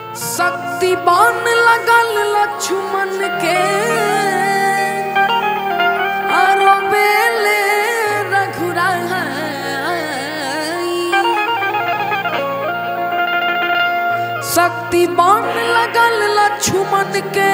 शक्ति बान लगल लक्ष्मण के आरो बेले रघुराई शक्ति बान लगल लक्ष्मण के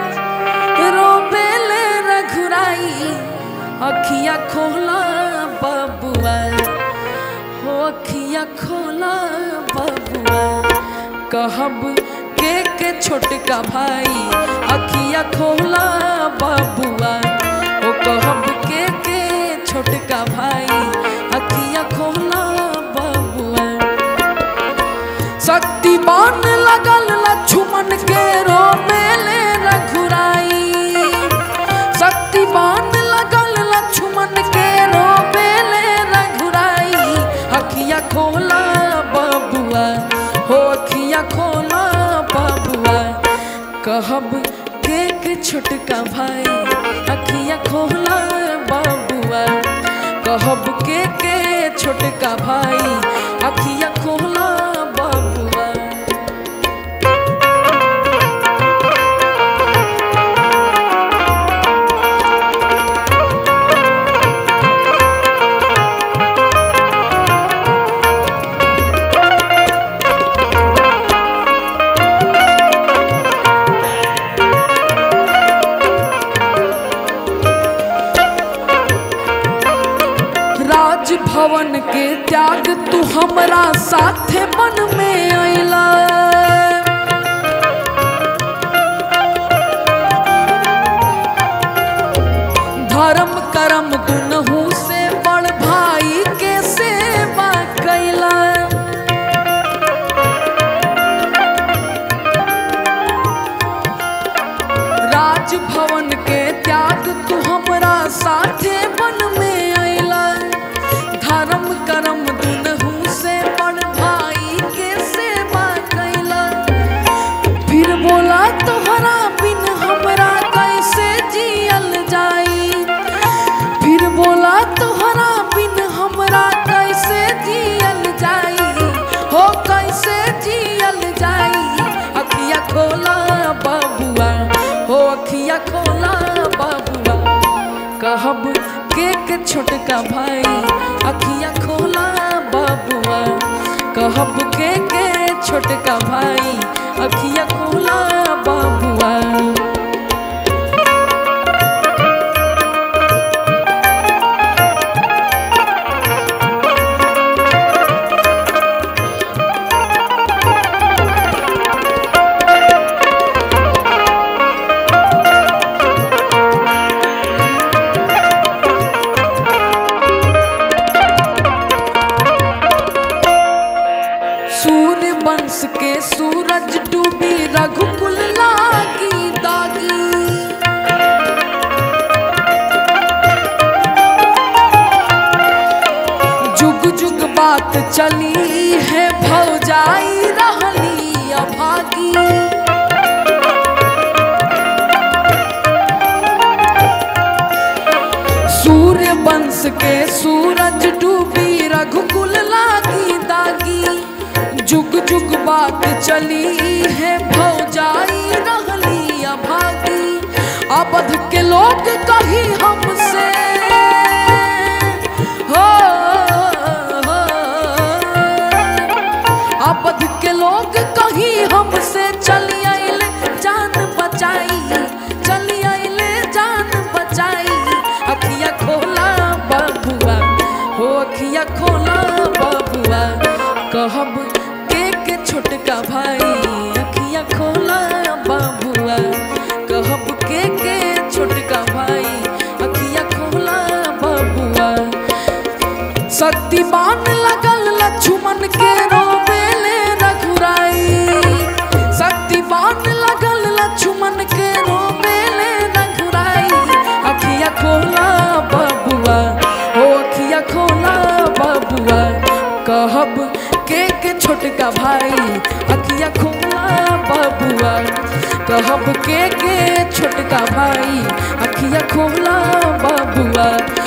रोबेले रघुराई अखिया खोला बबुआ हो अखिया खोला बबुआ कहब के के छोटका भाई अखिया खोला बबुआ हो कहब के के छोटका भाई अखिया खोला बबुआ शक्तिमान लगल लक्ष्मण के रोमेले रघुराई शक्तिमान लगल लक्ष्मण के रोमेले रघुराई अखिया खोला बबुआ हो अखिया खोला बबुआ कहब के के छोटका भाई अखिया खोला बबुआ कहब के के छोटका भाई अखिया खोला बबुआ राजभवन के त्याग तू हमरा साथे मन में अइला धर्म कर्म दुनहु से बड़ भाई के सेवा कैला राजभवन के त्याग तू हमरा साथे मन में अइला धर्म कर्म दुनहु से बड़ भाई के सेवा कैला फिर बोला तोहरा बिन हमरा कैसे जियल जाई फिर बोला तोहरा बिन हमरा कैसे जियल जाई हो कैसे जियल जाई अखिया खोला बबुआ हो अखिया खोला बबुआ कहब के के छोटका भाई अखिया खोला बबुआ कहब के के छोटका भाई अखिया खोला बबुआ सूर्य वंश के सूरज डूबी रघुकुल लागी दागी जुग जुग बात चली है भौजाई रहली अभागी सूर्य वंश के सूरज डूबी रघुकुल लागी दागी जुग जुग बात चली है भौजाई रहली अभागी अबध के लोग कही हमसे हो, हो अबध के लोग कही हमसे चली आइले जान बचाई चली आइले जान बचाई अखिया खोला बबुआ हो अखिया खोला बबुआ कहब के के छोटका भाई अखिया खोला बबुआ कहब के के छोटका भाई अखिया खोला बबुआ शक्तिमान लगल लक्ष्मण के रोबेले रघुराई शक्तिमान लगल लक्ष्मण के रोबेले रघुराई अखिया खोला बबुआ हो अखिया खोला बबुआ कहब के के छोटका भाई अखिया खोला बबुआ कहब के के छोटका भाई अखिया खोला बबुआ